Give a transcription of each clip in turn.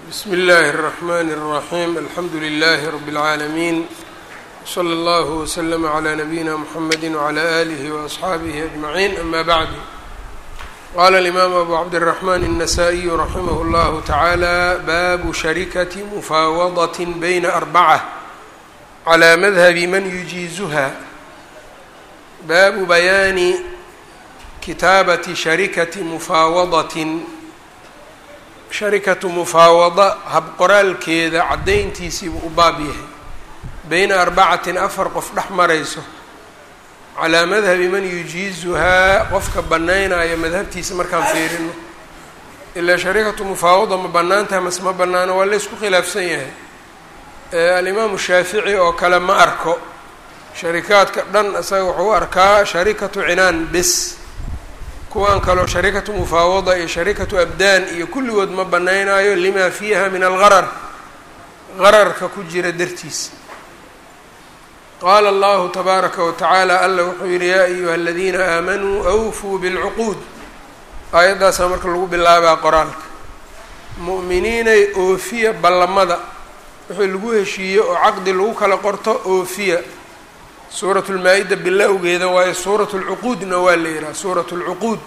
bsm اllh الرحmn الرaحيم alxamdu لlh رb العaalمين slى اllه وsلم عlى نbyina mحamd وعlى آlه وأصxaabه أجمعين أma bعd qال الإmam أbu cabdالرحmn النsائي رaximh اllه taعalى bab sharikaة mfawadaة byna أربcة عlى madhب man yujiiزha baabu bayaani kitaabaةi sharikaةi mufaawadة sharikatu mufaawada habqoraalkeeda caddayntiisiibuu u baab yahay beyna arbacatin afar qof dhex marayso calaa madhabi man yujiizuhaa qofka bannaynaayo madhabtiisa markaan fiirino ilaa sharikatu mufaawada ma bannaantaha mase ma bannaano waa laysku khilaafsan yahay alimaamu shaafici oo kale ma arko sharikaadka dhan isaga wuxuu u arkaa sharikatu cinaan bes kuwan kaloo sharikatu mufaawada iyo sharikatu abdaan iyo kulligood ma banaynaayo lima fiiha min algarar gararka ku jira dartiisa qaala allahu tabaaraka wa tacaala alla wuxuu yihi yaa ayuha aladiina aamanuu awfuu bilcuquud aayaddaasaa marka lagu bilaabaa qoraalka mu'miniinay oofiya ballamada wixii lagu heshiiyo oo caqdi lagu kala qorto oofiya suuratu lmaa-ida bilowgeeda waayo suuratu lcuquudna waa la yidhaha suuratu lcuquud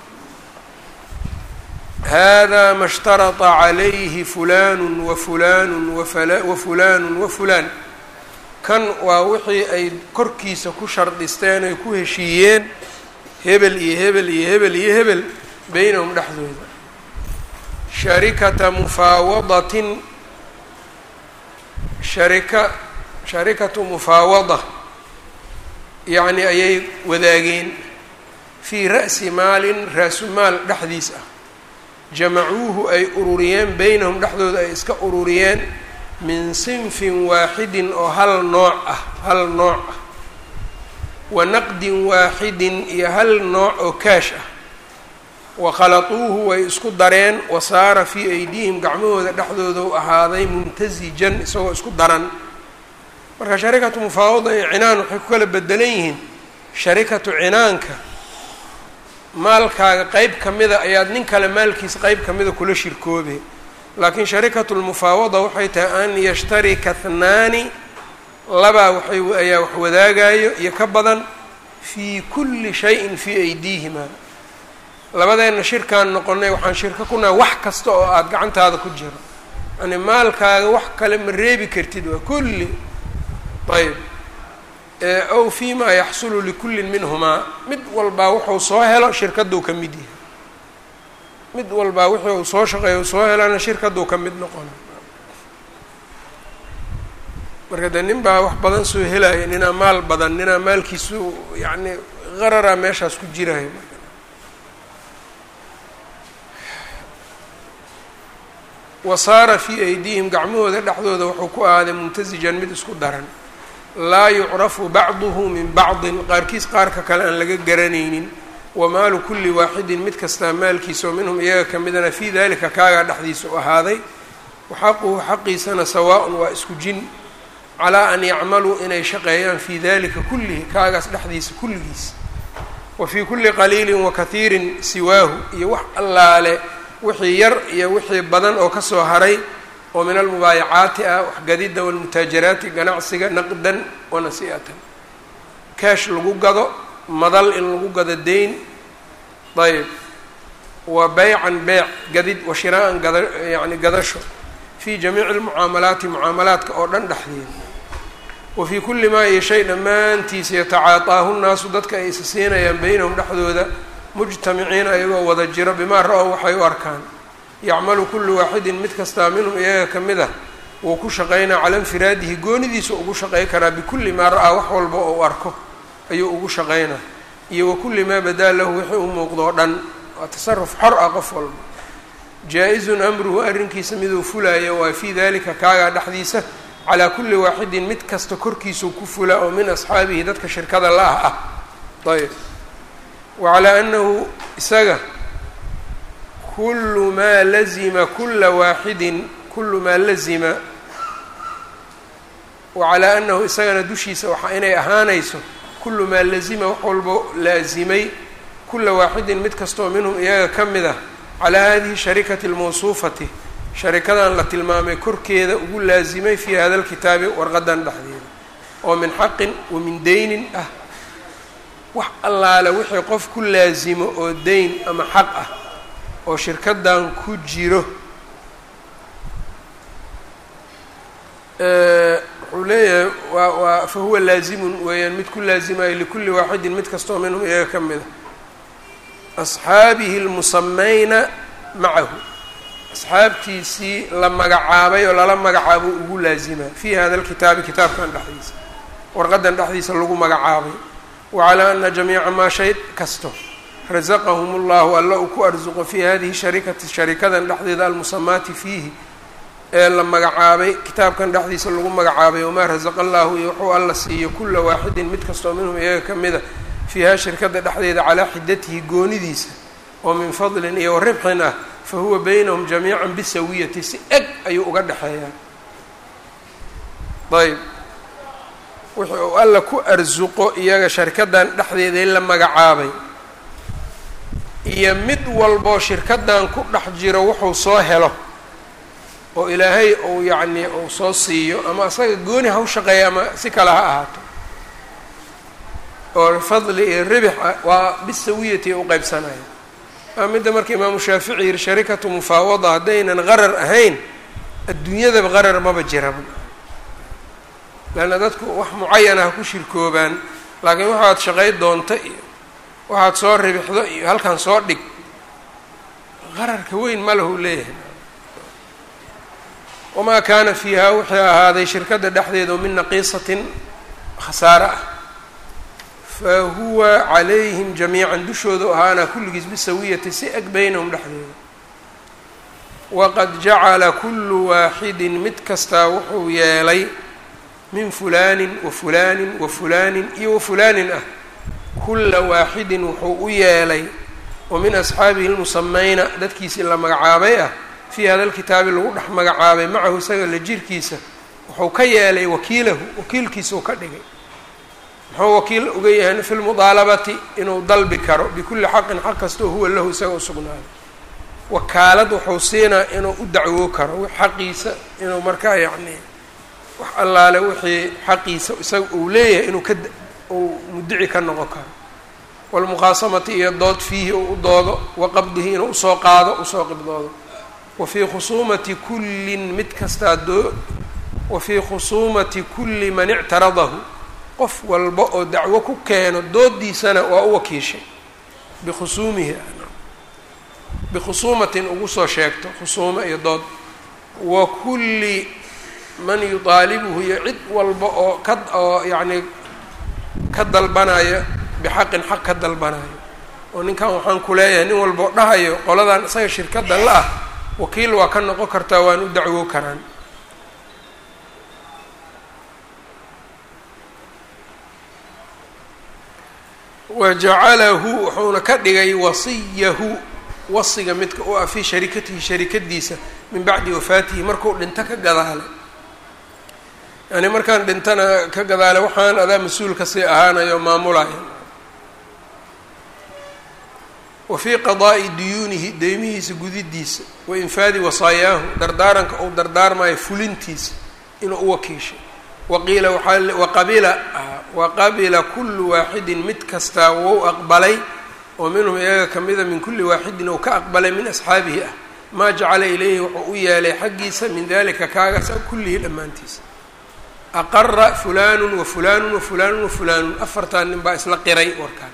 hada ma shtarata calayhi fulanu wa fulanu wa fulanu wa fulaan kan waa wixii ay korkiisa ku shardhisteen ay ku heshiiyeen hebel iyo hebel iyo hebel iyo hebel beynahum dhexdooda sharikata mufaawadatin sharika sharikatu mufaawada yacni ayay wadaageen fii ra'si maalin raasu-maal dhexdiis ah jamacuuhu ay ururiyeen beynahum dhexdooda ay iska ururiyeen min sinfin waaxidin oo hal nooc ah hal nooc ah wa naqdin waaxidin iyo hal nooc oo kaash ah wa khaladuuhu way isku dareen wa saara fii aydihim gacmahooda dhexdooda u ahaaday mumtasijan isagoo isku daran marka sharikatu mufaawada iyo cinaan waxay ku kala bedelan yihiin sharikatu cinaanka maalkaaga qeyb ka mida ayaad nin kale maalkiisa qeyb ka mida kula shirkoobe laakiin sharikatu lmufaawada waxay tahay an yashtarika hnaani labaa waxay ayaa wax wadaagayo iyo ka badan fii kulli shayin fii aydiihima labadeenna shirkaan noqonay waxaan shirko ku nahay wax kasta oo aada gacantaada ku jiro yani maalkaaga wax kale ma reebi kartid waa kulli ayb ow fi ma yaxsulu likullin minhumaa mid walbaa wuxuu soo helo shirkaduu ka mid yahay mid walbaa wixii uu soo shaqeeya u soo helana shirkaduu ka mid noqona marka dee nin baa wax badan soo helaya ninaa maal badan ninaa maalkiisu yacni qararaa meeshaas ku jiraya wa saara fii aydiihim gacmahooda dhexdooda wuxuu ku ahaaday muntasijan mid isku daran laa yucrafu bacduhu min bacdin qaarkiis qaarka kale aan laga garanaynin wamaalu kulli waaxidin mid kastaa maalkiisa oo minhum iyaga ka midana fii dalika kaagaa dhexdiisa u ahaaday waxaquhu xaqiisana sawaa-un waa isku jin calaa an yacmaluu inay shaqeeyaan fii dalika kullihi kaagaas dhexdiisa kulligiis wa fii kulli qaliilin wa kathiirin siwaahu iyo wax allaale wixii yar iyo wixii badan oo kasoo haray oo min almubaayacaati ah waxgadidda walmutaajaraati ganacsiga naqdan wa nasi'atan kaash lagu gado madal in lagu gado deyn ayb wa beycan beyc gadid wa shiraa'an gada yacni gadasho fii jamiici lmucaamalaati mucaamalaadka oo dhan dhexdeeda wa fii kulli maa iyo shay dhammaantiisa yatacaataahu nnaasu dadka ay isa siinayaan beynahum dhexdooda mujtamiciina ayagoo wada jiro bimaa ra-ow waxay u arkaan yacmalu kullu waaxidin mid kastaa minhum iyaga ka mid ah wuu ku shaqaynaa cala infiraadihi goonidiisa ugu shaqey karaa bikulli maa ra-aa wax walba oo u arko ayuu ugu shaqaynaa iyo wa kulli maa badaa lahu wixii u muuqdo o dhan waa tasaruf xor ah qof walba jaa-izun amruhu arrinkiisa miduu fulaayo waa fii dalika kaagaa dhexdiisa calaa kulli waaxidin mid kasta korkiisuu ku fulaa oo min asxaabihi dadka shirkada la-ah ah ayb wa calaa anahu isaga kulu maa lazima kula waaxidin kulu maa lazima wa calaa anahu isagana dushiisa waxa inay ahaanayso kulu maa lazima wax walbo laasimay kula waaxidin mid kastoo minhum iyaga ka mid ah calaa hadihi sharikati almawsuufati sharikadan la tilmaamay korkeeda ugu laasimay fii hada lkitaabi warqadan dhexdeeda oo min xaqin wa min deynin ah wax allaale wixii qof ku laasimo oo deyn ama xaq ah oo shirkadan ku jiro wuxuu leeyahay waa waa fa huwa laazimun weeyaan mid ku laasimayo likulli waaxidin mid kastoo minhum iyaga ka mid a asxaabihi lmusamayna macahu asxaabtiisii la magacaabay oo lala magacaabo ugu laasimaa fii hada lkitaabi kitaabkan dhexdiisa warqadan dhexdiisa lagu magacaabay wacalaa ana jamiica maa shay kasto rasaqahum ullahu alla uu ku arsuqo fii hadihi sharikati sharikadan dhexdeeda almusamaati fiihi ee la magacaabay kitaabkan dhexdiisa lagu magacaabay wamaa rasaqa allahu iyo wuxuu alla siiyo kula waaxidin mid kastoo minhum iyaga ka mida fiiha shirkada dhexdeeda calaa xidatihi goonidiisa oo min fadlin iyo waribxin ah fa huwa baynahum jamiican bisawiyati si eg ayuu uga dhexeeyaa ayb wixii uu alla ku arsuqo iyaga sharkadan dhexdeeda in la magacaabay iyo mid walboo shirkadan ku dhex jiro wuxuu soo helo oo ilaahay uu yacnii uu soo siiyo ama asaga gooni ha u shaqeeya ama si kale ha ahaato oo fadli iyo ribix ah waa bisawiyati u qeybsanaya waa midda marka imaamu shaafici yihi sharikatu mufaawada haddaynan qarar ahayn adduunyadaba qarar maba jiraba leanna dadku wax mucayana ha ku shirkoobaan laakiin waxaad shaqay doonta iyo waxaad soo ribixdo iyo halkan soo dhig qararka weyn ma lahu leeyahay wamaa kaana fiiha wixii ahaaday shirkadda dhexdeeda oo min naqiisatin khasaare ah fa huwa calayhim jamiican dushooda ahaana kulligiis bisawiyati si eg beynahum dhexdeeda waqad jacala kullu waaxidin mid kastaa wuxuu yeelay min fulaanin wa fulaanin wa fulaanin iyo wa fulaanin ah kulla waaxidin wuxuu u yeelay oo min asxaabihi lmusamayna dadkiisii la magacaabay ah fii hada lkitaabi lagu dhex magacaabay macahu isaga la jirkiisa wuxuu ka yeelay wakiilahu wakiilkiisa uu ka dhigay muxuu wakiil uga yahay fi lmudaalabati inuu dalbi karo bikulli xaqin xaq kastoo huwa lahu isaga u sugnaaday wakaalad wuxuu siinaa inuu u dacwoo karo xaqiisa inuu markaa yacni wax allaale wixii xaqiisa isaga uu leeyahay inuu ka uu mudici ka noqon karo walmuqaasamati iyo dood fiihi uu u doodo wa qabdihi inuu usoo qaado usoo qibdoodo wa fii khusuumati kullin mid kastaa doo wa fii khusuumati kulli man ictaradahu qof walba oo dacwo ku keeno doodiisana waa u wakiishay bikhusuumihi bikhusuumatin ugu soo sheegto khusuumo iyo dood wa kulli man yudaalibuhu iyo cid walba oo ka oo yacni ka dalbanaya bixaqin xaq ka dalbanayo oo ninkan waxaan ku leeyahay nin walba oo dhahayo qoladan isaga shirkadda la ah wakiil waa ka noqon kartaa waan u dacwoo karaan wa jacalahu wuxuuna ka dhigay wasiyahu wasiga midka u ah fii sharikatihi sharikadiisa min bacdi wafaatihi markuu dhinto ka gadaale yani markaan dhintana ka gadaale waxaan adaa mas-uulka sii ahaanayo maamulaya wa fii qadaa'i duyuunihi deymihiisa gudidiisa wa infaadi wasaayaahu dardaaranka uu dardaarmayo fulintiisa inuu u wakiishay waqiila waxaa waqabila waqabila kullu waaxidin mid kastaa wou aqbalay oo minhum iyaga kamida min kulli waaxidin ou ka aqbalay min asxaabihi ah maa jacala ilayhi wuxuu u yeelay xaggiisa min dalika kaagaas kullihi dhammaantiisa aqara fulaanu wa fulaanu wa fulaanu wa fulaanun afartan nin baa isla qiray warkaan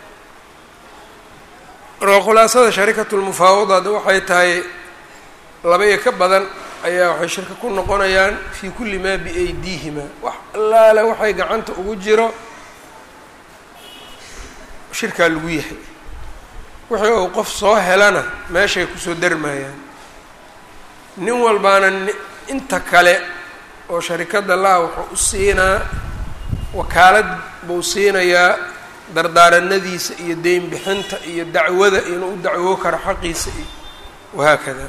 marka khulaasada sharikatu lmufaawadaad waxay tahay laba iyo ka badan ayaa waxay shirka ku noqonayaan fii kulli maa biaydiihima wax allaale waxay gacanta ugu jiro shirkaa lagu yahay wixii uu qof soo helana meeshay kusoo darmayaan nin walbaana inta kale oo sharikadda la-a wuxuu u siinaa wakaalad buu siinayaa dardaaranadiisa iyo deyn bixinta iyo dacwada inuu u dacwoo karo xaqiisa iyo wahaakada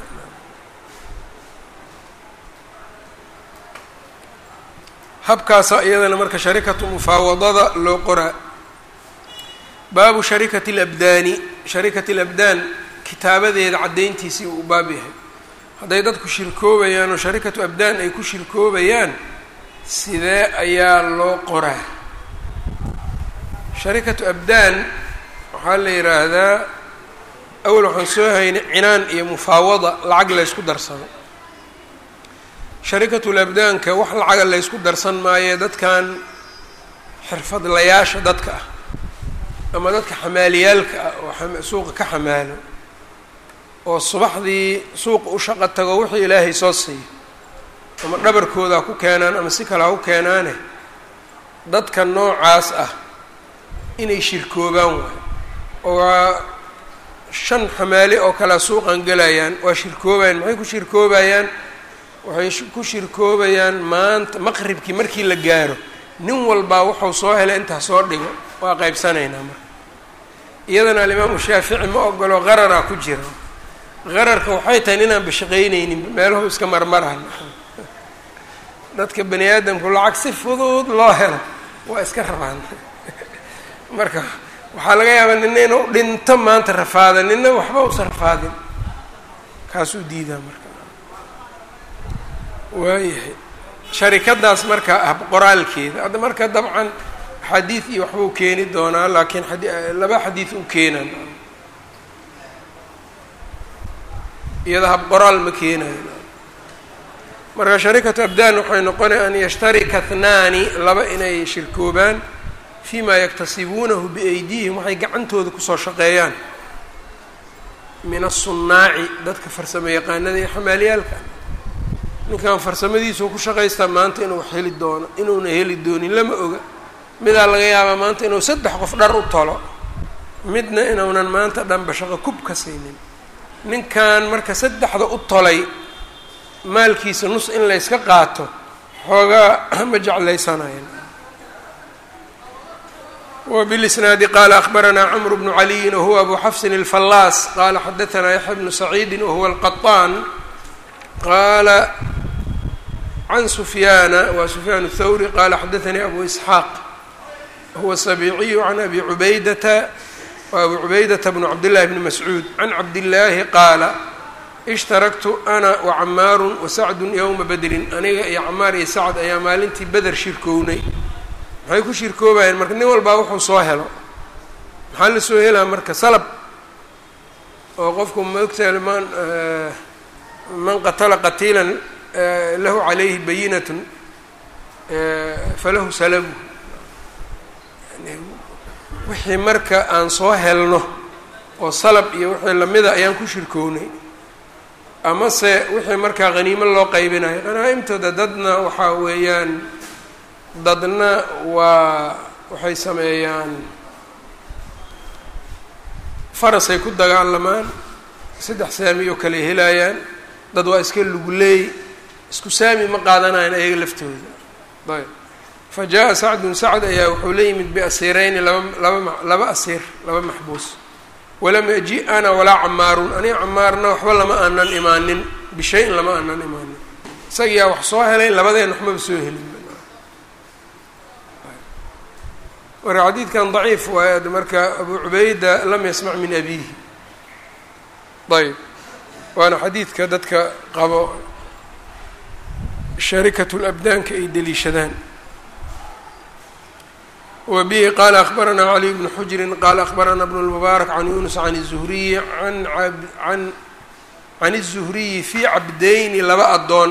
habkaasa iyadana marka sharikatu mufaawadada loo qoraa baabu sharikati alabdaani sharikati alabdaan kitaabadeeda caddayntiisii uu baab yahay hadday dadku shirkoobayaan oo sharikatu abdaan ay ku shirkoobayaan sidee ayaa loo qoraa sharikatu abdaan waxaa la yidhaahdaa awal waxaan soo haynay cinaan iyo mufaawada lacag laysku darsado sharikatul abdaanka wax lacaga laysku darsan maayo dadkan xirfadlayaasha dadka ah ama dadka xamaaliyaalka ah oo suuqa ka xamaalo oo subaxdii suuqa u shaqo tago wixii ilaahay soo siiyo ama dhabarkooda ha ku keenaan ama si kale ha u keenaane dadka noocaas ah inay shirkoobaan waayo oo waa shan xamaali oo kalea suuqan gelayaan waa shirkoobayaan maxay ku shirkoobayaan waxay ku shirkoobayaan maanta maqribkii markii la gaaro nin walbaa wuxuu soo helay intaa soo dhigo waa qaybsanaynaa marka iyadana alimaamu shaafici ma ogolo qararaa ku jira qararka waxay tahay inaan bashaqaynaynin meelahu iska marmaraan dadka bani aadamku lacag si fudud loo helo waa iska rabaan marka waxaa laga yaabaa nina inuu dhinto maanta rafaada nina waxba usa rafaadin kaasuu diidaa marka waayahay sharikadaas marka ah qoraalkeeda hadda marka dabcan xadiid iyo waxbuu keeni doonaa laakiin laba xadiid u keenan iyada hab qoraal ma keenayo marka sharikatu abdaan waxay noqonaya an yashtarika hnaani laba inay shirkoobaan fi ma yaktasibuunahu biaydihim waxay gacantooda kusoo shaqeeyaan min aلsunaaci dadka farsamo yaqaanada ee xamaaliyaalka ninkan farsamadiisuu ku shaqaystaa maanta inuu wax heli doono inuuna heli doonin lama oga midaa laga yaabaa maanta inuu saddex qof dhar u tolo midna inuunan maanta dhanba shaqo kub ka saynin ninkan marka saddexda u tolay maalkiisa nus in layska qaato xoogaa ma jeclaysanayan وبالإسناaد qال أخبرnا cمر بن علي وهو أbو xفص الفلاص qال xdثnا يحيى بن سعيد وهو القطان qال عن سفyان wa سفyان الثوري qال xdثnي أbو إسحاq هو السبيعي عن أbي عبيدة وأbو عبيدة بن عبد الله بن مسعوud عن عبد اللahi qاaل اشhtaركت أنا وcmاar وسعد يومa bdri aniga iyo cmaar iyo sacد ayaa maalintii beder shirkownay maxay ku shirkoobayeen marka nin walbaa wuxuu soo helo maxaa la soo helaa marka salab oo qofku maogtaha man man qatala qatiilan lahu calayhi bayinatun falahu salabu wixii marka aan soo helno oo salab iyo wixii lamida ayaan ku shirkownay amase wixii markaa haniimo loo qaybinayo qanaa'imtooda dadna waxaa weeyaan dadna waa waxay sameeyaan farasay ku dagaalamaan saddex saami oo kale helayaan dad waa iska luguleey isku saami ma qaadanayan ayaga laftooda ayb fa jaa sacdun sacd ayaa wuxuu la yimid biasiirayni laba laba laba asiir laba maxbuus walam yaji ana walaa camaarun aniga camaarna waxba lama aanan imaanin bishayin lama aanan imaanin isagiyaa wax soo helay labadeen waxmaba soo helin marka xadiidkan daciif waay marka abu cubayda lam yasmac min abiihi ayb waana xadiidka dadka qabo sharikatu labdaanka ay deliishadaan wa bihi qaala akbaranaa caliy bnu xujrin qaala akbarana bnu lmubaarak can yunus can الzuhriyi an an can الzuhriyi fi cabdayni laba addoon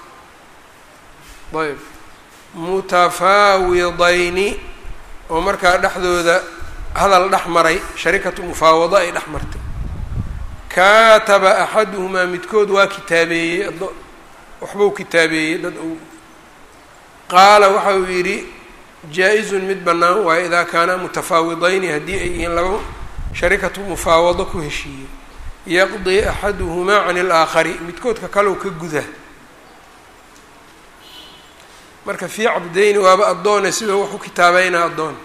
ayb mutafaawidayni oo markaa dhexdooda hadal dhex maray sharikatu mufaawado ay dhex martay kaataba axaduhumaa midkood waa kitaabeeyey waxbuu kitaabeeyey dad uu qaala waxa uu yidhi jaa-izun mid bannaan waayo idaa kaanaa mutafaawidayni haddii ay yihiin laba sharikatu mufaawado ku heshiiyey yaqdii axaduhumaa can ilaakhari midkoodka kalow ka guda marka fii cabdayni waaba addoone sidoo wax u kitaabeynaa addoon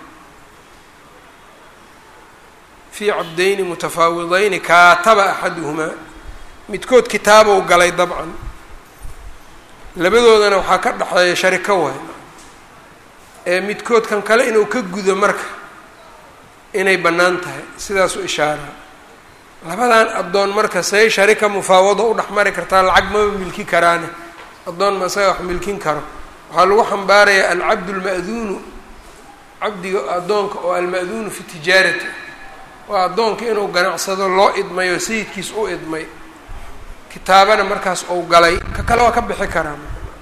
fii cabdayni mutafaawidayni kaataba axaduhumaa midkood kitaabow galay dabcan labadoodana waxaa ka dhexeeya shariko waay ee midkoodkan kale inuu ka gudo marka inay bannaan tahay sidaasuu ishaaraa labadan addoon marka say sharika mufaawado u dhex mari kartaa lacag maba milki karaane addoon ma isaga wax milkin karo waxaa lagu xambaarayaa alcabdu lma'duunu cabdiga addoonka oo alma'duunu fi tijaarati waa addoonka inuu ganacsado loo idmay oo sayidkiis u idmay kitaabana markaas ou galay ka kale waa ka bixi karaa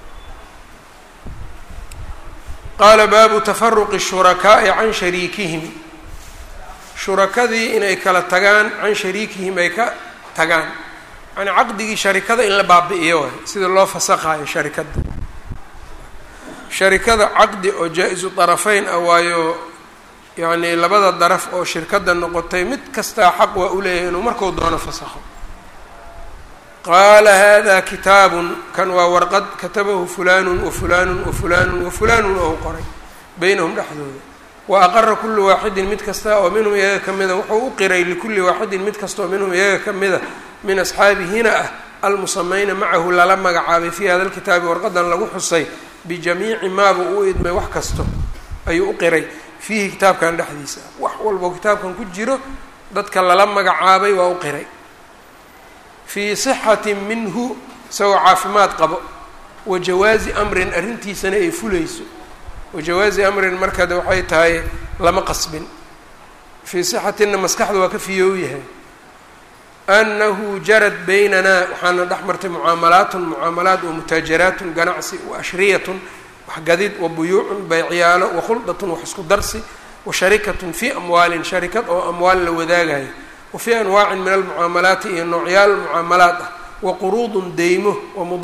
qaala baabu tafaruqi shurakaa'i can shariikihim shurakadii inay kala tagaan can shariikihim ay ka tagaan yani caqdigii sharikada in la baabi'iyo waay sida loo fasaqaayo sharikadda sharikada caqdi oo jaa-isu darafayn ah waayo yacni labada daraf oo shirkadda noqotay mid kastaa xaq waa u leeyahay inuu markuu doono fasakho qaala hada kitaabun kan waa warqad katabahu fulaanun wa fulaanun wa fulaanun wa fulaanun ou qoray beynahum dhexdooda wa aqara kullu waaxidin mid kasta oo minhum iyaga ka mida wuxuu u qiray likulli waaxidin mid kasta oo minhum iyaga ka mida min asxaabihina ah almusamayna macahu lala magacaabay fii hada lkitaabi warqadan lagu xusay bijamiici maaba uu idmay wax kasto ayuu u qiray fiihi kitaabkan dhexdiisa wax walboo kitaabkan ku jiro dadka lala magacaabay waa u qiray fii sixatin minhu isagoo caafimaad qabo wa jawaazi amrin arrintiisana ay fulayso wa jawaazi amrin markade waxay tahay lama qasbin fii sixatinna maskaxda waa ka fiyoow yahay annahu jarad baynanaa waxaana dhex martay mucaamalaatun mucaamalaat wa mutaajaraatun ganacsi wa ashriyatun waxgadid wa buyuucun baycyaalo wa khuldatun wax isku darsi wa sharikatun fii amwaalin sharikad oo amwaal la wadaagayo wa fii anwaacin min almucaamalaati iyo noocyaal mucaamalaat ah wa quruudun deymo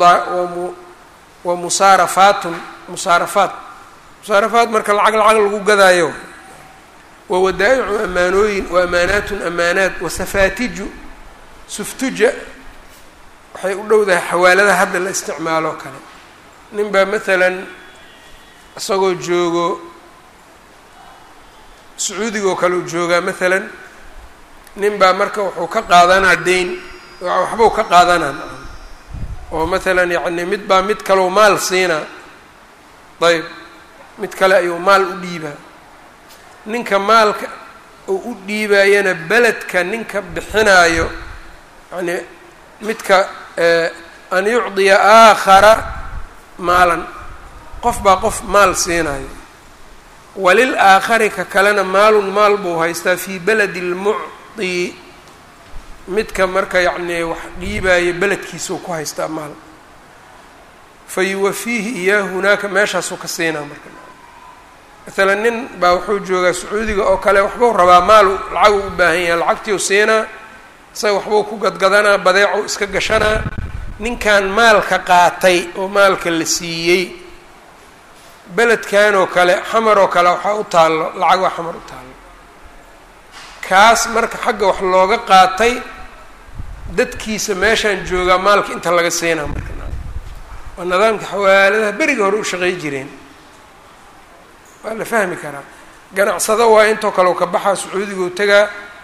wa musaarafaatun musaarafaat musaarafaat marka lacag lacag lagu gadaayo wa wadaa-icu amaanooyin wa amaanaatun amaanaat wa safaatiju suftuja waxay u dhowdahay xawaaladaha hadda la isticmaalo kale nin baa maalan isagoo joogo sacuudiga oo kale u joogaa maalan nin baa marka wuxuu ka qaadanaa deyn waxbuu ka qaadanaa oo maalan yacni mid baa mid kaleu maal siinaa ayb mid kale ayuu maal u dhiibaa ninka maalka uu u dhiibaayana beledka ninka bixinaayo yani midka an yucdiya aakhara maalan qof baa qof maal siinayo walil aakhari ka kalena maalun maal buu haystaa fii beledi lmucdi midka marka yacnii wax dhiibaayo beledkiisuu ku haystaa maal fa yuwafiihi iyaahu hunaaka meeshaasuu ka siinaa marka maalan nin baa wuxuu joogaa sacuudiga oo kale waxbuu rabaa maalu lacagu u baahan yahay lacagtiiu siinaa isaga waxbuu ku gadgadanaa badeecuu iska gashanaa ninkan maalka qaatay oo maalka la siiyey beledkan oo kale xamar oo kale waxaa u taallo lacag waa xamar u taallo kaas marka xagga wax looga qaatay dadkiisa meeshaan joogaa maalka inta laga siinaa marka waa nidaamka xawaaladaha beriga hore u shaqey jireen waa la fahmi karaa ganacsado waa intoo kale u ka baxaa sacuudigu tagaa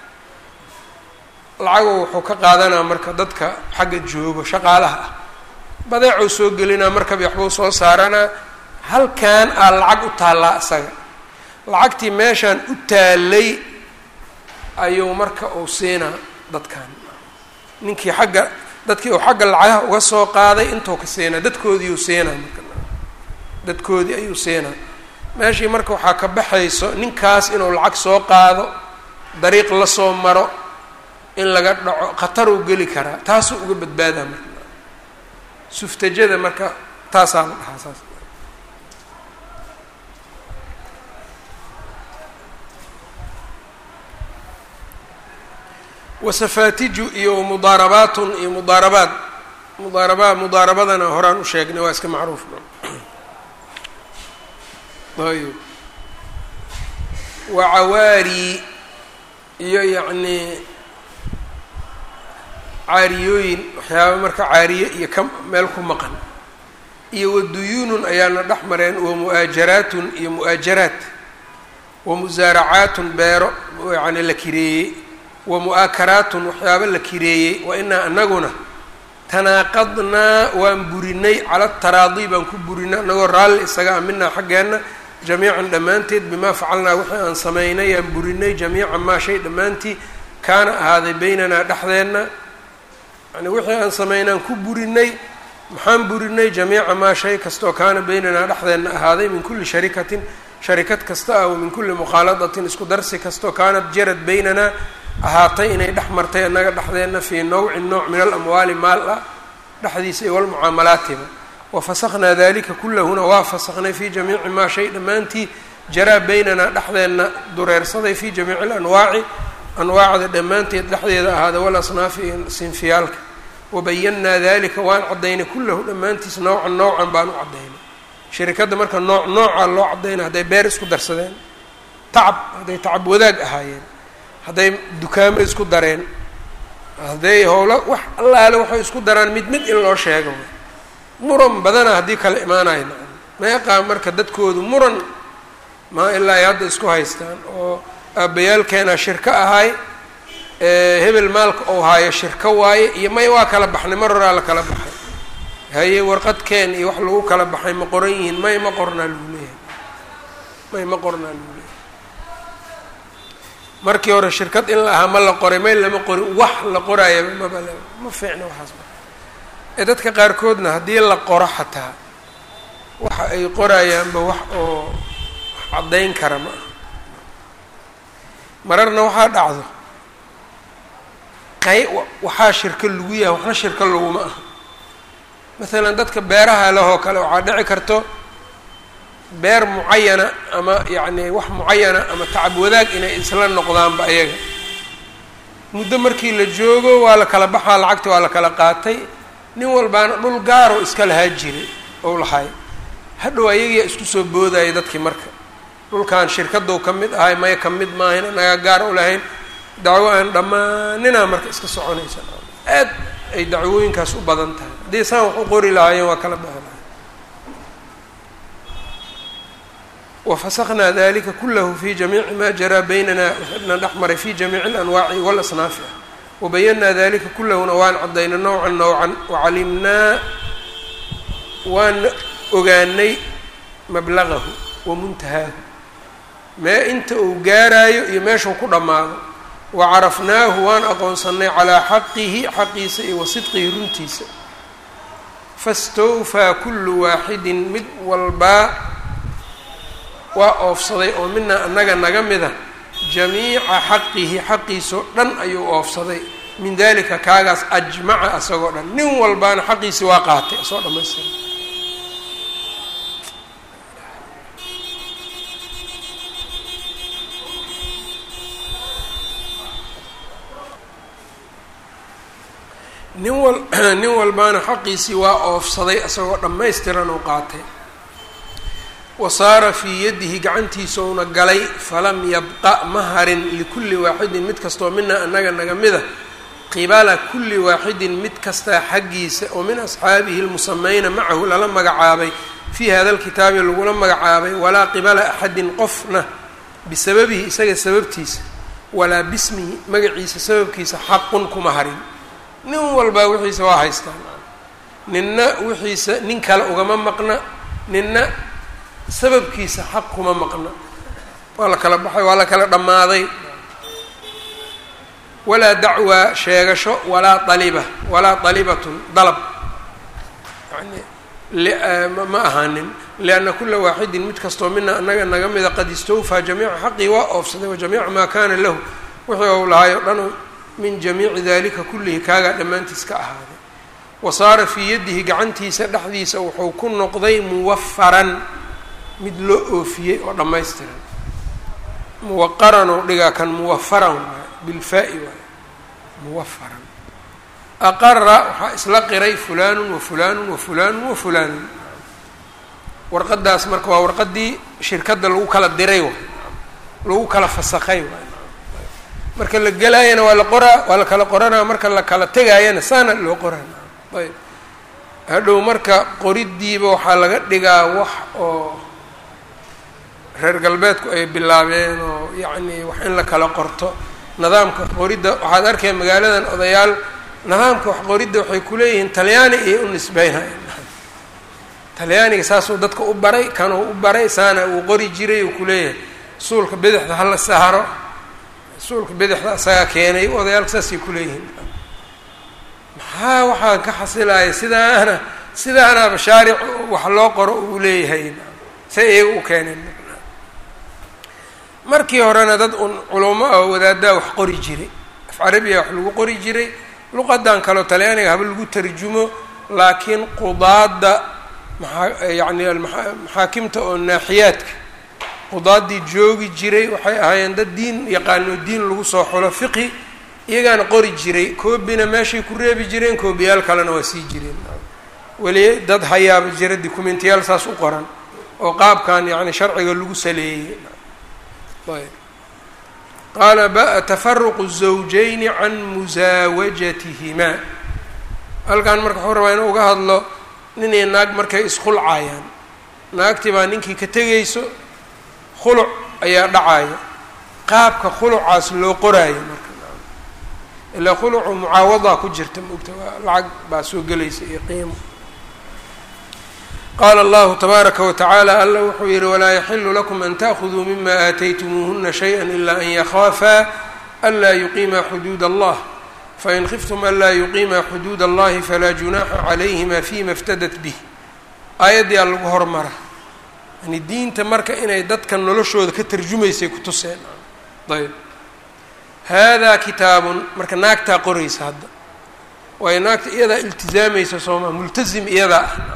lacago wuxuu ka qaadanaa marka dadka xagga joogo shaqaalaha ah badeecuu soo gelinaa markabi waxbuu soo saaranaa halkan aa lacag u taallaa isaga lacagtii meeshaan u taalay ayuu marka uu siinaa dadkan ninkii xagga dadkii uu xagga lacagaha uga soo qaaday intuu ka siinaa dadkoodiiuu siinaa marka dadkoodii ayuu siinaa meeshii marka waxaa ka baxayso ninkaas inuu lacag soo qaado dariiq la soo maro in laga dhaco khataruu geli karaa taasuu uga badbaadaa marka suftajada marka taasaa la dhahaa saas wasafaatiju iyo mudaarabaatun iyo mudaarabaad mudaaraba mudaarabadana horaan u sheegnay waa iska macruuf ayb wa cawaari iyo yacnii caariyooyin waxyaaba marka caariye iyo ka meel ku maqan iyo waduyuunun ayaana dhex mareen wa mu'aajaraatun iyo mu'aajaraat wa musaaracaatun beero yacni la kireeyey wa mu'aakaraatun waxyaaba la kireeyey wa inaa anaguna tanaaqadnaa waan burinay cala taraadi baan ku burinay anagoo raalli isaga a minaa xaggeenna jamiican dhammaanteed bimaa facalnaa wixii aan samaynay aan burinay jamiican maa shay dhammaantii kaana ahaaday beynanaa dhexdeenna yani wixii aan samaynaan ku burinay maxaan burinay jamiica maa shay kastoo kaana beynanaa dhexdeenna ahaaday min kulli sharikatin sharikad kasta ah wa min kulli mukhaaladatin isku darsi kastoo kaanat jarad beynanaa ahaatay inay dhex martay annaga dhexdeenna fii nawcin nooc min alamwaali maal ah dhexdiisa iyo walmucaamalaatiba wafasaknaa dalika kulahuna waa fasaknay fii jamiici maa shay dhammaantii jaraa beynanaa dhexdeenna dureersaday fii jamiici alanwaaci anwaacda dhammaanteed dhexdeeda ahaada walasnaafi iyo sinfiyaalka wabayannaa dalika waan caddaynay kullahu dhammaantiis nowcan nowcan baan u caddaynay shirikadda marka nooc noocaa loo caddaynay hadday beer isku darsadeen tacab hadday tacab wadaag ahaayeen hadday dukaamo isku dareen hadday howlo wax allaale waxay isku daraan mid mid in loo sheego muran badana haddii kala imaanayo nacam meeqaa marka dadkoodu muran maa ilaa ay hadda isku haystaan oo aabbayaalkeenaa shirko ahay hebel maalka ou haayo shirko waaye iyo may waa kala baxnay mar horaa la kala baxay haye warqadkeen iyo wax lagu kala baxay ma qoran yihiin may ma qornaa lagu leeyahay may ma qornaa lagu leeyahay markii hore shirkad in la ahaa ma la qoray may lama qorin wax la qoraayo maba ma fiicna waxaas ee dadka qaarkoodna haddii la qoro xataa waxa ay qorayaanba wax oo caddayn kara ma aha mararna waxaa dhacdo qay waxaa shirko lagu yahay waxna shirko laguma aha masalan dadka beeraha lehoo kale waxaa dhici karto beer mucayana ama yacni wax mucayana ama tacab wadaag inay isla noqdaanba ayaga muddo markii la joogo waa la kala baxaa lacagta waa la kala qaatay nin walbaana dhul gaaro iska lahaa jiray ou lahay hadhow ayagiyaa isku soo boodaya dadkii marka dhulkan shirkadou ka mid ahay maya ka mid maahayn anagaa gaar u lahayn dacwo aan dhammaaninaa marka iska soconaysa aad ay dacwooyinkaas u badan tahay haddii saan wax u qori lahaayeen waa kala baxi lahay wafasaknaa dalika kulahu fi jamiici ma jaraa baynana waxna dhex maray fi jamiici alanwaaci walasnaafi ah wabayanaa dalika kulahuna waan caddayna nowcan nowcan wacalimnaa waan ogaanay mablagahu wa muntahaahu mee inta uu gaaraayo iyo meeshuu ku dhammaado wa carafnaahu waan aqoonsanay calaa xaqihi xaqiisa iyo wa sidqihi runtiisa fastawfaa kullu waaxidin mid walbaa waa oofsaday oo mina annaga naga mida jamiica xaqihi xaqiisoo dhan ayuu oofsaday min dalika kaagaas ajmaca asagoo dhan nin walbaana xaqiisi waa qaatay asoo dhammaystira nin wal nin walbaana xaqiisii waa oofsaday asagoo dhammaystiran uu qaatay wa saara fii yadihi gacantiisauna galay falam yabqa ma harin likulli waaxidin mid kastoo mina annaga naga mida qibala kulli waaxidin mid kastaa xaggiisa oo min asxaabihi lmusamayna macahu lala magacaabay fii hada lkitaabi lagula magacaabay walaa qibala axadin qofna bisababihi isaga sababtiisa walaa bismihi magaciisa sababkiisa xaqun kuma harin nin walbaa wixiisa waa haystaan ninna wixiisa nin kale ugama maqna ninna sababkiisa xaq kuma maqna waa la kala baxay waa la kala dhammaaday walaa dacwaa sheegasho walaa daliba walaa dalibatun dalab yani ma ahaanin lianna kula waaxidin mid kastoo mina annaga naga mida qad istawfaa jamiica xaqii waa oofsaday wa jamiica maa kaana lahu wixii ou lahaay o dhan min jamiici dalika kullihi kaagaa dhammaantiis ka ahaaday wa saara fii yadihi gacantiisa dhexdiisa wuxuu ku noqday muwafaran mid loo oofiyey oo dhammaystiran muwaqaran oo dhigaa kan muwafaran waay bilfaa-i waay muwafaran aqara waxaa isla qiray fulaanun wa fulaanun wa fulaanun wa fulaanun warqadaas marka waa warqadii shirkadda lagu kala diray waay lagu kala fasakay waay marka la gelaayana waa la qoraa waa la kala qoranaa marka la kala tegaayana saana loo qoraa ayb hadhow marka qoriddiiba waxaa laga dhigaa wax oo reer galbeedku ay bilaabeen oo yacni wax in la kala qorto nidaamka qoridda waxaad arkaya magaaladan odayaal nidaamka wax qoridda waxay kuleeyihiin talyaani iyo u nisbeynaya talyaaniga saasuu dadka u baray kanuu u baray saana uu qori jiray uu kuleeyahay suulka bidixda hala saaro suulka bidixda asagaa keenay odayaalka saasay kuleeyihiin maxaa waxaa ka xasilaya sidaana sidaanaaba shaaric wax loo qoro uu leeyahay say iyaga u keeneen markii horena dad un culamo ah wadaaddaa wax qori jiray af carabiya wax lagu qori jiray luqadan kaleo talyaaniga haba lagu tarjumo laakiin qudaadda maa yacni maxaakimta oo naaxiyaadka qudaaddii joogi jiray waxay ahaayeen dad diin yaqaano diin lagu soo xulo fiqi iyagaana qori jiray koobina meeshay ku reebi jireen koobiyaal kalena waa sii jireen weli dad hayaaba jira documentiyaal saas u qoran oo qaabkan yacni sharciga lagu saleeyey ayb qaala ba tafaruqu الزawjayni can musaawajatihimaa halkan marka wuxuu rabaa inuu uga hadlo nin iyo naag markay iskhulcayaan naagtii baa ninkii ka tegayso khuluc ayaa dhacaya qaabka khulucaas loo qoraayo marka ilaa khulucu mucaawadaa ku jirta maogta waa lacag baa soo gelaysa iyo qiimo qaala allahu tabaaraka watacaala alla wuxuu yihi walaa yaxilu lakum an taأkhuduu mima aataytumuuhuna shayئa ila an yakhaafaa anlaa yuqiima xuduud allah fain khiftum anlaa yuqiima xuduud allahi falaa junaaxa calayhima fima iftadat bih aayaddii aa lagu hormara yani diinta marka inay dadka noloshooda ka tarjumaysay ku tuseen ayb haadaa kitaabun marka naagtaa qoraysa hadda waayo naagta iyadaa iltizaamaysa sooma multazim iyadaa ah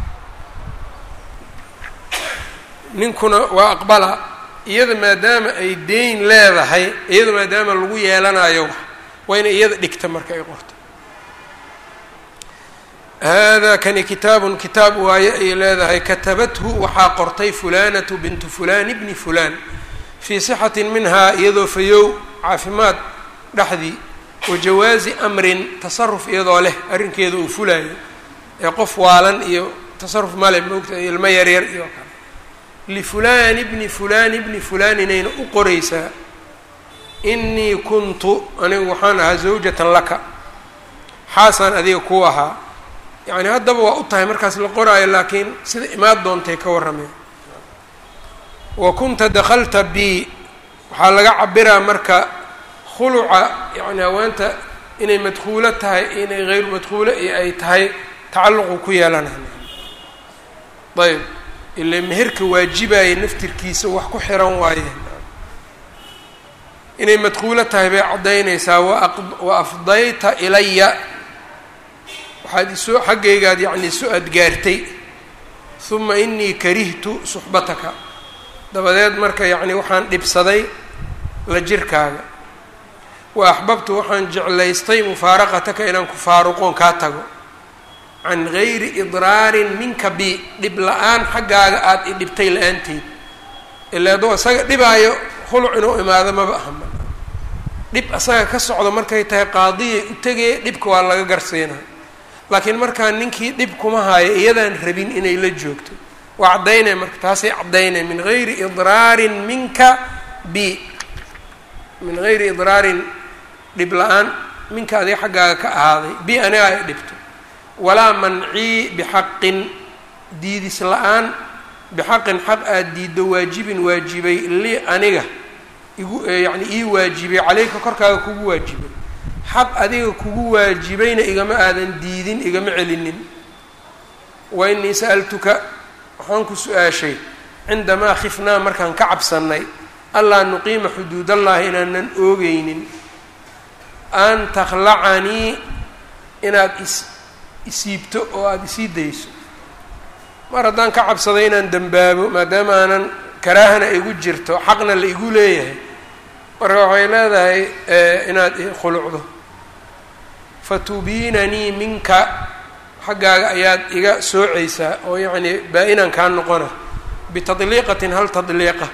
ninkuna waa aqbala iyada maadaama ay deyn leedahay iyada maadaama lagu yeelanayo wax waa ina iyada dhigta marka ay qorto hada kani kitaabun kitaab waaye ay leedahay katabathu waxaa qortay fulanatu bintu fulan ibni fulan fii sixatin minhaa iyadoo fayow caafimaad dhexdii wa jawaazi amrin tasaruf iyadoo leh arrinkeeda uu fulayo ee qof waalan iyo tasaruf male moogta ilmo yaryar iyo kale lifulaan ibni fulaan ibni fulaan inayna u qoraysaa inii kuntu anigu waxaan ahaa zawjatan laka xaasaan adiga ku ahaa yacni haddaba waa u tahay markaas la qoraayo laakiin sida imaad doontay ka warrameen wa kunta dakhalta bi waxaa laga cabiraa marka khuluca yacni haweenta inay madkuulo tahay inay hayru madkuulo iyo ay tahay tacalluqu ku yeelanayo ayb ila meherka waajibaya naftirkiisa wax ku xiran waaye inay madkuulo tahay bay caddaynaysaa wa afdayta ilaya waxaad isoo xaggaygaad yacni isu adgaartay huma inii karihtu suxbataka dabadeed marka yacni waxaan dhibsaday la jirkaaga wa axbabtu waxaan jeclaystay mufaaraqataka inaan ku faaruqoon kaa tago can gayri idraarin minka bi dhib la-aan xaggaaga aada i dhibtay la-aanteed ilaa adoo isaga dhibaayo khuluc inuu imaado maba ahama dhib asaga ka socdo markay tahay qaadiyay u tegee dhibka waa laga garsiina laakiin markaa ninkii dhib kuma haayo iyadaan rabin inay la joogto waa caddaynay marka taasay caddaynay min gayri idraarin minka bi min gayri idraarin dhib la-aan minka adiga xaggaaga ka ahaaday bi aniga ay dhibto walaa mancii bixaqin diidis la-aan bixaqin xaq aada diiddo waajibin waajibay lii aniga igu yacni ii waajibay caleyka korkaaga kugu waajibay xaq adiga kugu waajibayna igama aadan diidin igama celinin wa inii sa'altuka waxaan ku su-aashay cindamaa khifnaa markaan ka cabsannay allaa nuqiima xuduudallahi inaanan oogeynin an takhlacanii inaad is isiibto oo aada isii dayso mar haddaan ka cabsaday inaan dembaabo maadaama aanan karaahana igu jirto xaqna la igu leeyahay marka waxay leedahay inaad khulucdo fatubiinanii minka xaggaaga ayaad iga soocaysaa oo yacni baa-inaan kaa noqona bitadliiqatin hal tadliiqa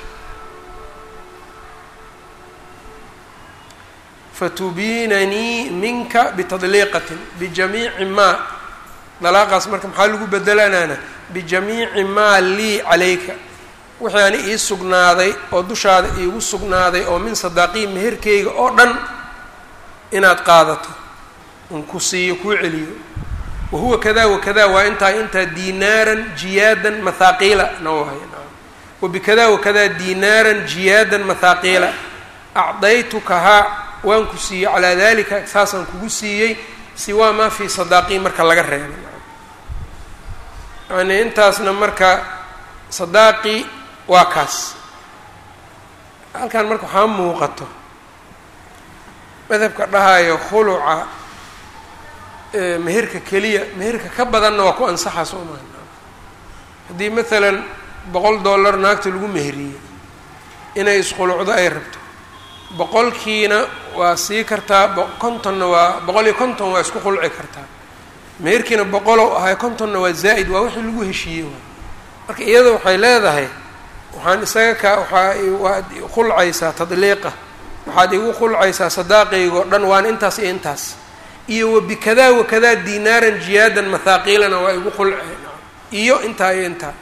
fatubiinanii minka bitadliiqatin bijamiici maa dalaaqaas marka maxaa lagu bedelanaana bijamiici maa lii calayka wixii ani ii sugnaaday oo dushaada iigu sugnaaday oo min sadaaqii meherkeyga oo dhan inaad qaadato un ku siiyo kuu celiyo wa huwa kada wakada waa intaa intaa diinaaran jiyaadan mathaaqiila na wahay wa bikada wakada diinaaran jiyaadan mathaaqiila acdaytukahaa waan ku siiyey calaa dalika saasaan kugu siiyey siwaa maa fii sadaaqii marka laga reebay yani intaasna marka sadaaqii waa kaas halkan marka waxaa muuqato madhabka dhahayo khuluca meherka keliya meherka ka badanna waa ku ansaxa soo maha haddii maalan boqol dollar naagta lagu meheriyey inay iskhulucdo ay rabto boqolkiina waa sii kartaa kontonna waa boqol iyo konton waa isku khulci kartaa meherkiina boqolow ahay kontonna waa zaa'id waa wixii lagu heshiiyey waay marka iyada waxay leedahay waxaan isaga kaa waxaa waad khulcaysaa tadliiqa waxaad igu khulcaysaa sadaaqaygoo dhan waana intaas iyo intaas iyo wabikadaa wakadaa dinaaran jiyaadan mathaaqiilana waa igu khulce iyo intaa iyo intaa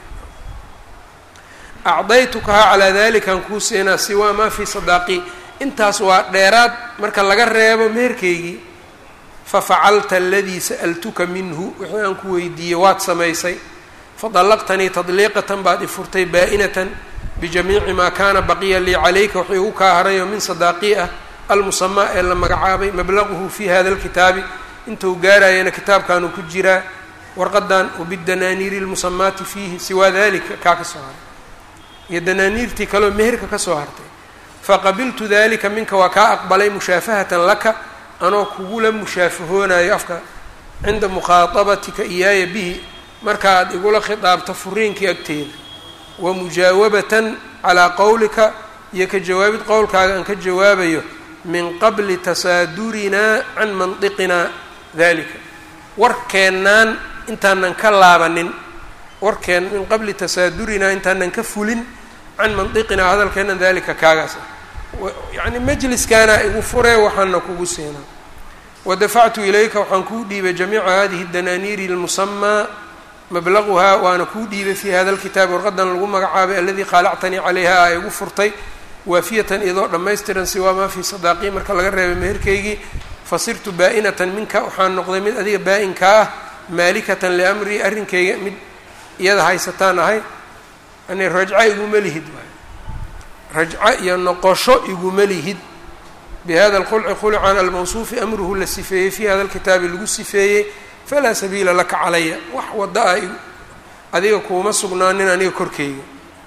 acdaytukahaa calaa dalikaan kuu siinaa siwaa maa fii sadaaqii intaas waa dheeraad marka laga reebo meherkaygii fafacalta aladii sa'altuka minhu wixii aan ku weydiiyey waad samaysay fadallaqtanii tadliiqatan baad i furtay baa-inatan bijamiici maa kaana baqiya lii calayka wuxuu igu kaa harayo min sadaaqii ah almusamaa ee la magacaabay mablaguhu fi hada alkitaabi intuu gaarayana kitaabkaanu ku jiraa warqadan wabidanaaniiri lmusamaati fiihi siwaa dalika kaa ka soo haray iyo danaaniirtii kaleo meherka ka soo hartay faqabiltu dalika minka waa kaa aqbalay mushaafahatan laka anoo kugula mushaafahoonayo afka cinda mukhaadabatika iyaaya bihi markaaad igula khidaabto furiinkii agteeda wa mujaawabatan calaa qowlika iyo ka jawaabid qowlkaaga aan ka jawaabayo min qabli tasaadurinaa can mandiqinaa dalika warkeennaan intaanan ka laabanin warkeen min qabli tasaadurinaa intaanan ka fulin can mandiqinaa hadalkeennan dalika kaagaas ah yacni majliskaana igu furee waxaana kugu siinaa wadafactu ilayka waxaan kuu dhiibay jamiica hadihi danaaniiri lmusamaa mablaguhaa waana kuu dhiibay fii hada lkitaabi warqadan lagu magacaabay aladii qaalactanii calayha a igu furtay waafiyatan idoo dhammaystiran siwaa maa fii sadaaqii marka laga reebay meherkaygii fasirtu baa-inatan minka waxaan noqday mid adiga baa-inka ah maalikatan liamrii arrinkayga mid iyada haysataan ahay yani rajca iguma lihid waay rajco iyo noqosho iguma lihid bihada alkhulci khulcan almawsuufi amruhu la sifeeyey fii hada alkitaabi lagu sifeeyey falaa sabiila laka calaya wax wada a adiga kuuma sugnaanin aniga korkeyga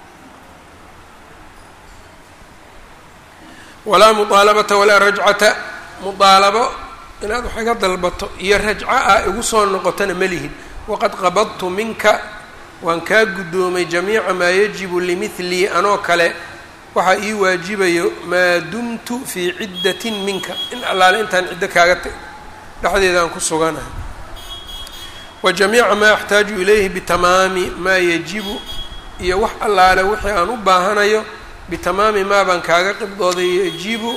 walaa muطaalabata walaa rajcata muطaalabo inaad wax iga dalbato iyo rajco ah igu soo noqotona ma lihid waqad qabadtu minka waan kaa guddoomay jamiica maa yajibu limidlii anoo kale waxaa ii waajibayo maa dumtu fii ciddatin minka in allaale intaan ciddo kaaga dhexdeeda aan ku suganahay wa jamiica maa axtaaju ilayhi bitamaami maa yajibu iyo wax allaale wixii aan u baahanayo bitamaami maa baan kaaga qibdooday yajibu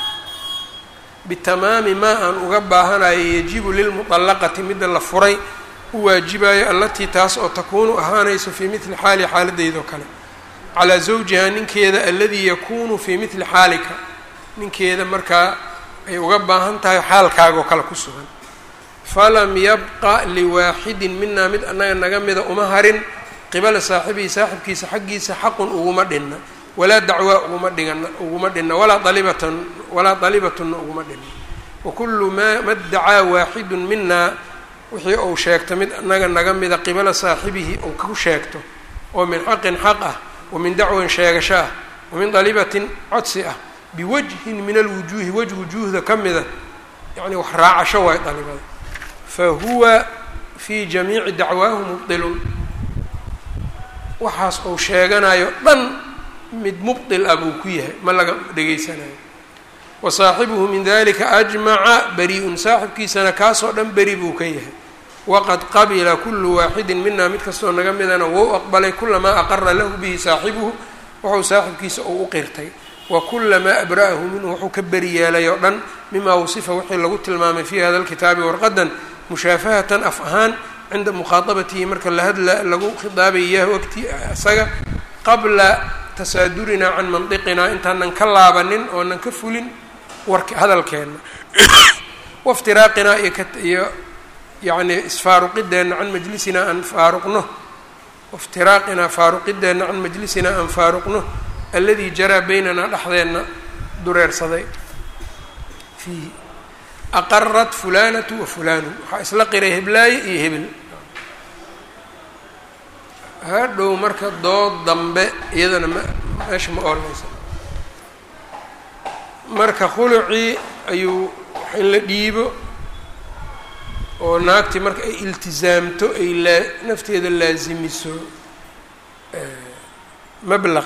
bitamaami maa aan uga baahanayo yajibu lilmuطallaqati midda la furay u waajibayo allatii taas oo takuunu ahaanayso fii midli xaali xaaladdeydoo kale calaa zawjihaa ninkeeda aladii yakuunu fii midli xaalika ninkeeda markaa ay uga baahan tahay xaalkaagoo kale ku sugan falam yabqa liwaaxidin minaa mid annaga naga mida uma harin qibala saaxibihi saaxibkiisa xaggiisa xaqun uguma dhinna walaa dacwaa uguma dhigana uguma dhinna walaa dalibatan walaa dalibatunna uguma dhinna wakullu maa madacaa waaxidun minaa wixii uu sheegto mid annaga naga mida qibala saaxibihi uu ku sheegto oo min xaqin xaq ah wa min dacwan sheegasho ah wa min dalibatin codsi ah biwajhin min alwujuuhi waj wujuuhda ka mida yacni wax raacasho waay dalibada fa huwa fii jamiici dacwaahu mubdilun waxaas uu sheeganayo dhan mid mubdil ah buu ku yahay ma laga dhegaysanayo wa saaxibuhu min dalika ajmaca bari-un saaxibkiisana kaasoo dhan beri buu ka yahay waqad qabila kulu waaxidin mina mid kastoo naga midana wou aqbalay kulamaa aqara lahu bihi saaxibuhu wuxuu saaxibkiisa uu u qirtay wa kulamaa abra'ahu minhu wuxuu ka beri yeelay oo dhan mima wasifa wixii lagu tilmaamay fii hada lkitaabi warqadan mushaafahatan af ahaan cinda mukhaadabatihi marka lahadla lagu khidaabay iyahu agti isaga qabla tasaadurinaa can mandiqinaa intaanan ka laabanin oonan ka fulin wark hadalkeenna waftiraaqinaa iyo ka iyo yacni isfaaruqideenna can majlisinaa aan faaruqno waftiraaqinaa faaruqideenna can majlisinaa aan faaruqno alladii jaraa beynanaa dhexdeenna dureersaday fiihi aqarat fulanatu wa fulanu waxaa isla qiray heblaaye iyo hebel hadhow marka dood dambe iyadana ma meesha ma ooleysa marka khulucii ayuu in la dhiibo oo naagtii marka ay iltizaamto ay laa nafteeda laasimiso mablaq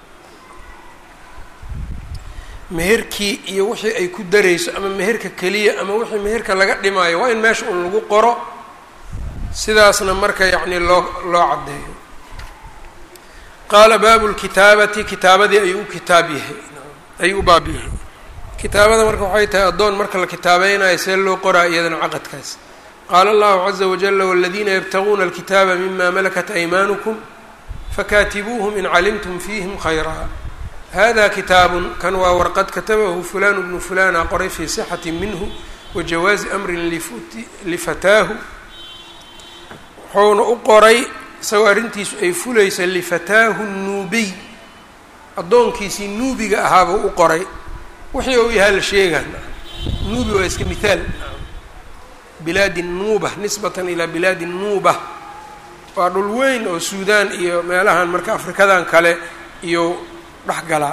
meherkii iyo wixii ay ku darayso ama meherka keliya ama wixii meherka laga dhimaayo waa in meesha un lagu qoro sidaasna marka yacni loo loo caddeeyo qaala baabu lkitaabati kitaabadii ayuu u kitaab yahay ayuu u baab yahay kitaabada marka waxay tahay addoon marka la kitaabaynayo see loo qoraa iyadana caqadkaas qaala allahu caza wajala waladiina yabtaguuna alkitaaba mima malakat aymaanukum fakaatibuuhum in calimtum fiihim khayraa hada kitaabun kan waa warqad katabahu fulanu bnu fulana qoray fii sixati minhu wa jawaazi amrin lifataahu wuxuuna u qoray isagoo arrintiisu ay fulaysa lifataahu nuubiy addoonkiisii nuubiga ahaabuu u qoray wixii uu yahaa la sheegaan nuubi waa iska mithaal bilaadi nuuba nisbatan ilaa bilaadi nuuba waa dhul weyn oo suudaan iyo meelahan marka afrikadan kale iyo dhex galaa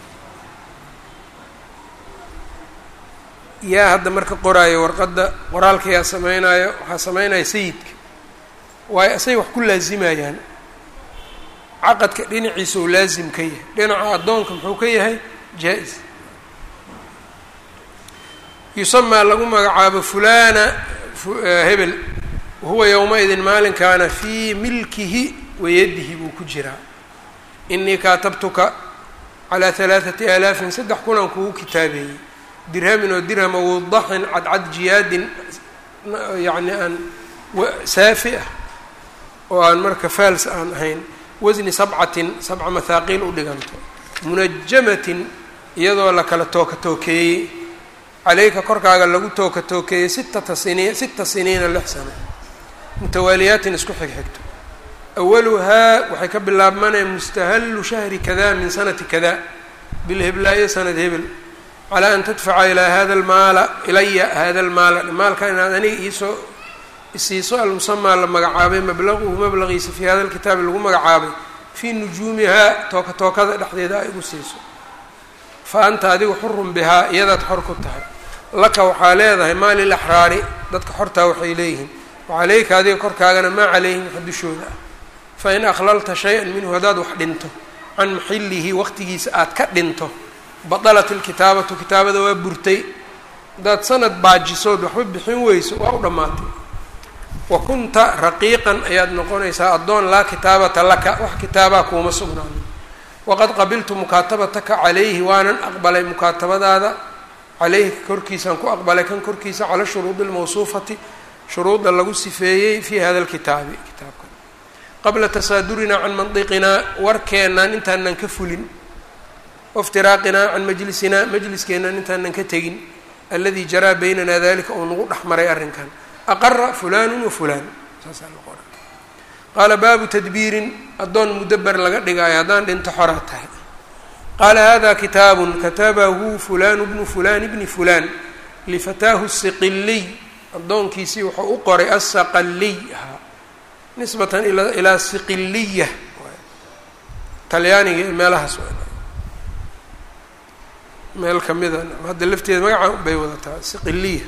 yaa hadda marka qoraayo warqadda qoraalka yaa sameynaayo waxaa sameynaya sayidka waayo asay wax ku laazimayaan caqadka dhinaciisa uu laazim ka yahay dhinaca addoonka muxuu ka yahay jaa-is yusamaa lagu magacaabo fulana hebel wahuwa yowma-idin maalinkaana fii milkihi wayadihi buu ku jiraa inii kaatabtuka calaa halaathati aalaafin saddex kunan kugu kitaabeeyey dirhamin oo dirhama wadaxin cadcad jiyaadin yacni aan saafi ah oo aan marka faals aan ahayn wasni sabcatin sabca mahaaqiil u dhiganto munajamatin iyadoo la kala tooka tookeeyey caleyka korkaaga lagu tooka tookeeyey sittata siniin sita siniina lix sano mutawaaliyaatin isku xigxigto awaluhaa waxay ka bilaabmanaya mustahallu shahri kada min sanati kada bilheblaayo sanad hebel calaa an tadfaca ilaa hada almaala ilaya hada almaala maalka inaad aniga iisoo isiiso almusamaa la magacaabay mablaquhu mablaqiisa fii hada alkitaabi lagu magacaabay fii nujuumihaa tooka tookada dhexdeeda ay igu siiso fa anta adigu xurun bihaa iyadaad xor ku tahay laka waxaa leedahay maa lilaxraari dadka xortaa waxay leeyihiin wacaleyka adiga korkaagana maa calayhim waxa dushooda ah fain akhlalta shay-an minhu haddaad wax dhinto can maxilihi waqtigiisa aad ka dhinto badalat ilkitaabatu kitaabada waa burtay haddaad sanad baajisood waxba bixin weyso waa u dhammaatay wa kunta raqiiqan ayaad noqonaysaa addoon laa kitaabata laka wax kitaabaa kuuma sugnaanin waqad qabiltu mukaatabataka calayhi waanan aqbalay mukaatabadaada caleyhi korkiisaan ku aqbalay kan korkiisa cala shuruudi lmawsuufati shuruudda lagu sifeeyey fii hada alkitaabi kitaabka qabla tasaadurinaa can mandiqinaa warkeennan intaanan ka fulin waftiraaqinaa can majlisinaa majliskeennan intaanan ka tegin alladii jaraa baynanaa dalika oo nagu dhex maray arrinkan aqara fulanu wa fulaan saasaa la qora qaala baabu tadbiirin addoon mudaber laga dhigaayo haddaan dhinto xoraa tahay qaala hada kitaabun katabahu fulanu bnu fulan bni fulan lifataahu siqiliy addoonkiisii wuxuu u qoray asaqaliy ahaa nisbatan ilaa siqiliya talyaaniga ee meelahaas meel kamida hadda lafteeda magaca bay wadataa siqiliya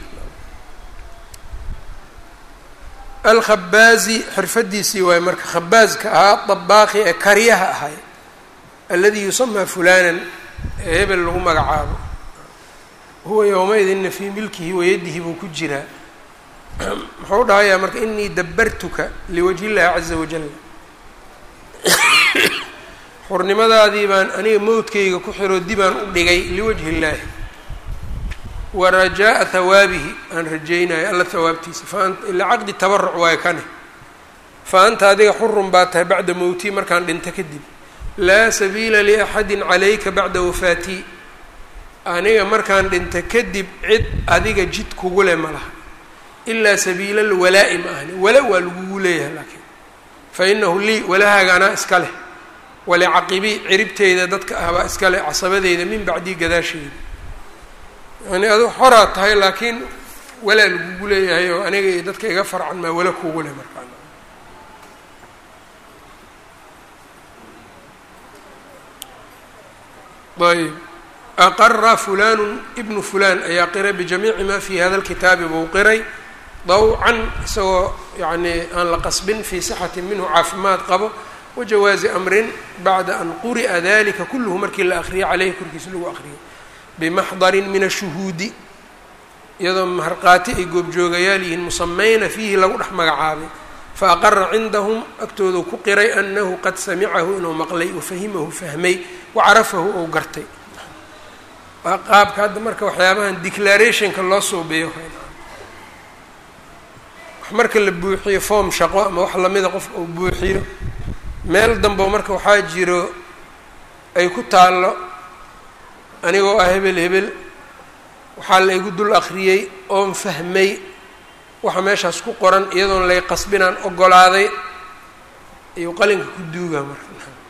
alkhabaazi xirfadiisii waaye marka khabaaska ahaa dabaaqi ee karyaha ahay alladii yusamaa fulanan ee hebel lagu magacaabo huwa yowmaidinna fii milkihi wayadihi buu ku jiraa muxuu dhahayaa marka inii dabartuka liwajhi illahi caza wajal xurnimadaadii baan aniga mowdkayga ku xiroo dibaan u dhigay liwajhi illaahi wa rajaa'a hawaabihi aan rajaynayo alla hawaabtiisa faant ilaa caqdi tabaruc waayo kane fa anta adiga xurun baa tahay bacda mowtii markaan dhinto kadib laa sabiila liaxadin calayka bacda wafaatii aniga markaan dhinto kadib cid adiga jid kugu leh ma laha ilaa sabiila lwalaa'i ma ahni wala waa lagugu leeyahay laakiin fa inahu lii walahaaga anaa iska leh walicaqibi ciribteyda dadka ahbaa iskale casabadeyda min bacdii gadaasheyda yani adu xoraa tahay laakiin walaa lagugu leeyahay oo aniga iyo dadka iga farcan maa wala kugu leh markaa ayb aqara fulanu ibnu fulan ayaa qiray bijamiici ma fi hada lkitaabi buu qiray dawcan isagoo yani aan la qasbin fii sixati minhu caafimaad qabo wajawaazi amrin bacda an quri'a dalika kulluhu markii la akriyay caleyhi korkiisa lagu akriyay bimaxdarin min ashuhuudi iyadoo maharqaati ay goobjoogayaal yihiin musamayna fiihi lagu dhex magacaabay fa aqara cindahum agtoodu ku qiray anahu qad samicahu inuu maqlay wafahimahu fahmay wacarafahu ou gartay waa qaabka hadda marka waxyaabahan declarationka loo suubiyo wax marka la buuxiyo form shaqo ama wax lamida qofka uu buuxiyo meel dambo marka waxaa jiro ay ku taallo anigoo ah hebel hebel waxaa la igu dul akriyey oon fahmay waxa meeshaas ku qoran iyadoon lay qasbinaan ogolaaday ayuu qalinka ku duugaa marka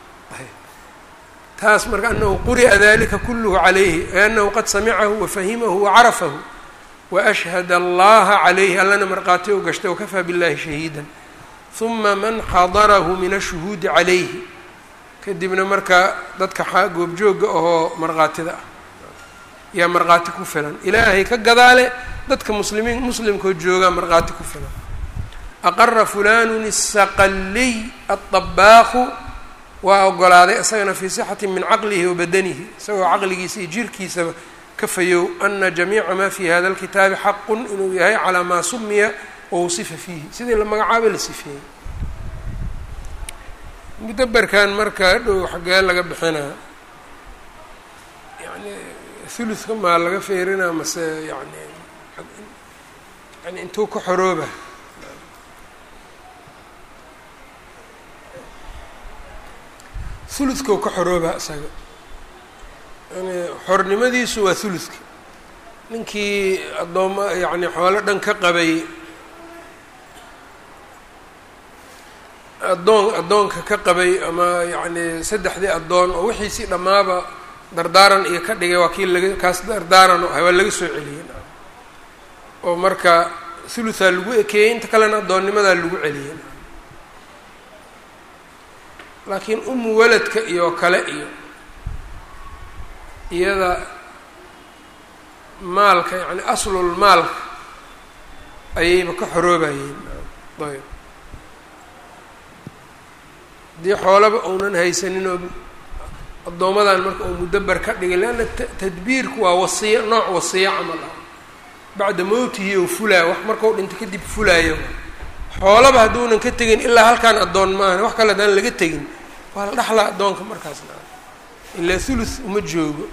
taas marka anahu quri'a dalika kulluhu calayhi anahu qad samicahu wafahimahu wacarafahu waashhad allaha calayhi allana markhaati u gashtay wakafaa billahi shahiidan huma man xadarahu min ashuhuudi calayhi kadibna marka dadka goobjooga ahoo markhaatida ah yaa markhaati ku filan ilaahay ka gadaale dadka muslimiin muslimkoo joogaa markhaati ku filan aqara fulanun isaqaliy aلطabaaqu waa ogolaaday isagana fii sixati min caqlihi wa badanihi isagoo caqligiisa iyo jirkiisaba ka fayow ana jamiica maa fi hada اlkitaabi xaqu inuu yahay calaa maa sumiya wawsifa fiihi sidii la magacaabay la sifeeyey mudaberkan marka dhow xaggee laga bixinaa yani thuluthka maa laga feerinaa mase yani yani intuu ka xorooba thuluthkau ka xorooba isaga yani xornimadiisu waa thuluthka ninkii addooma yani xoolo dhan ka qabay addoon addoonka ka qabay ama yacni saddexdii addoon oo wixiisii dhammaaba dardaaran iyo ka dhigay waa kii laga kaas dardaaran oo ahay waa laga soo celiyey oo marka thuluthaa lagu ekeeyey inta kalena addoonnimadaa lagu celiyey laakiin umu waladka iyo kale iyo iyada maalka yani aslul maalka ayayba ka xoroobayeen ayb haddii xoolaba uunan haysanin oo addoomadan marka uu mudaber ka dhigay leanna tadbiirku waa wasiyo nooc wasiyo camal ah bacda mowtihi ou fulaayo wax markau dhinto kadib fulaayo xoolaba hadduunan ka tegin ilaa halkaan addoon maahan wax kale haddaan laga tegin waa la dhaxlaa addoonka markaasna ilaa thuluth uma joogo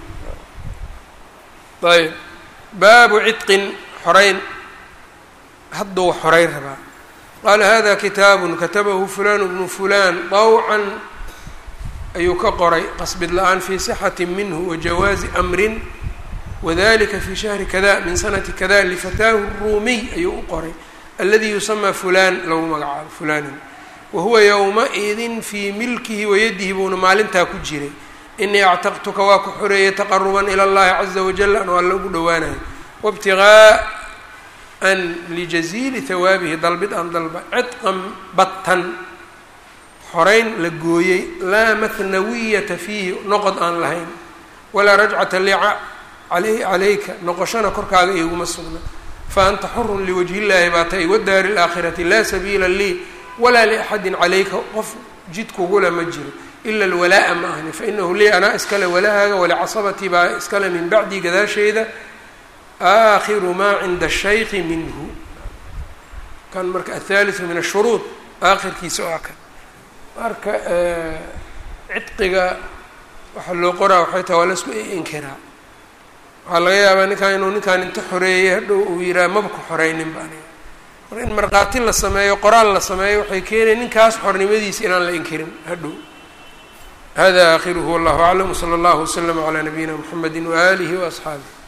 ayb baabu cidqin xoreyn hadduu xoreyn rabaa qaala hada kitaabu katabahu fulan bnu fulan dawcan ayuu ka qoray qasbid la-aan fi sixati minhu wajawaazi amrin wadalika fi shahri kada min sanati kada lifataahu ruumiy ayuu u qoray aladi yusamaa fulan lagu magacaabo fulanin wahuwa yowma-idin fii milkihi wayadihi buuna maalintaa ku jiray inii actaqtuka waa ku xoreeyay taqaruban ila اllahi caza wajal an waa lagu dhowaanayo wاbtigaaan lijaziili hawaabihi dalbid aan dalba cidqan battan xoreyn la gooyey laa mathnawiyata fiihi noqod aan lahayn walaa rajcata li calayka noqoshana korkaaga iguma sugna fa anta xurun liwajhi illaahi baa tay wadaari اlaakhirati laa sabiila lii walaa liaxadin calayka qof jidkugula ma jiro ila alwalaa'a ma ahni fainahu lii anaa iskale walahaaga walicasabatii baa iskale min bacdii gadaasheeda aakhiru maa cinda ashayki minhu kan marka athaaliu min ashuruud aakhirkiisa oo kan marka cidqiga waxaa loo qoraa waxay tahay waa la isku inkiraa waxaa laga yaabaa ninkaan inuu ninkaan inta xoreeyey hadhow uu yihaha maba ku xoreynin ba aniga marka in markhaati la sameeyo qoraal la sameeyo waxay keenaya ninkaas xornimadiisa inaan la inkirin hadhow hada aakhiruhu wallahu aclam wsala allahu waslama calaa nabiyina mxamedi waaalihi waasxaabih